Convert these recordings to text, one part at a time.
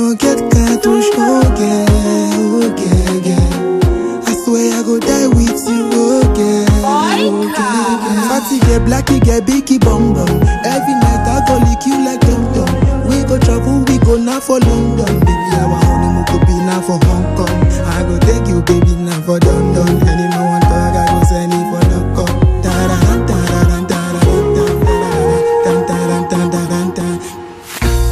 no get cartouche, oh girl, oh girl, girl. I swear I go die with you, oh girl, oh girl, girl. Fatty get blacky get biggie bum bum. Every night I go lick you like dum dum. We go travel, we go now for London, baby. Our honeymoon could be now for Hong Kong. I go take you, baby, now for London. Any man want talk, I go send it for the cup. Da-da-da, da-da-da, da-da-da, da-da-da, da-da-da, da-da-da.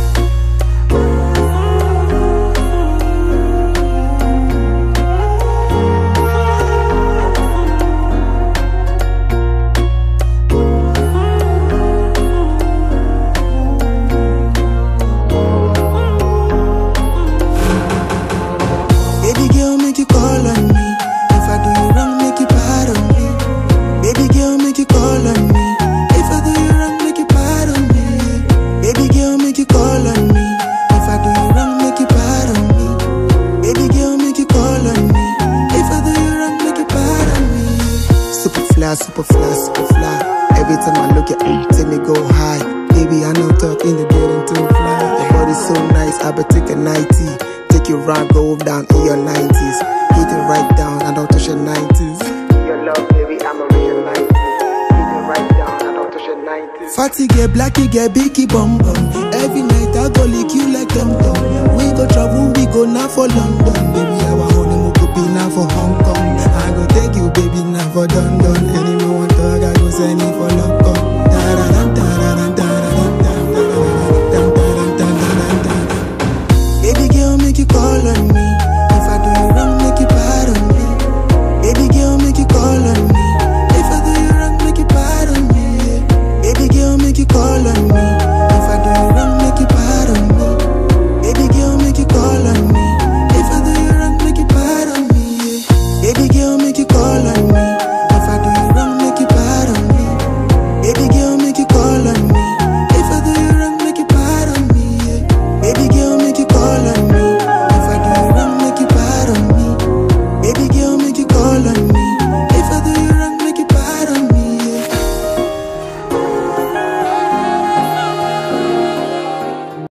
Baby girl, make you call on me. If I do you wrong, make you pardon me. Baby girl, make you call on me. If I do you wrong, make you pardon me. Baby girl, make you call on me. If I do you wrong, make you pardon me. Baby girl, make you call on me. If I do you wrong, make you pardon me. Super fly, super fly, super fly. Every time I look at you, take me go high. Baby, I know talk in the building too fly. Your body's so nice, I bet take a nighty. Take you round, go down in your 90s. Hit it right down, I don't touch your 90s. Your love, baby, I'm a real 90s. Hit it right down, I don't touch your 90s. Fatty get blacky, get biggie bum bum. Every night I go lick you like dum dum. We go travel, we go now for London.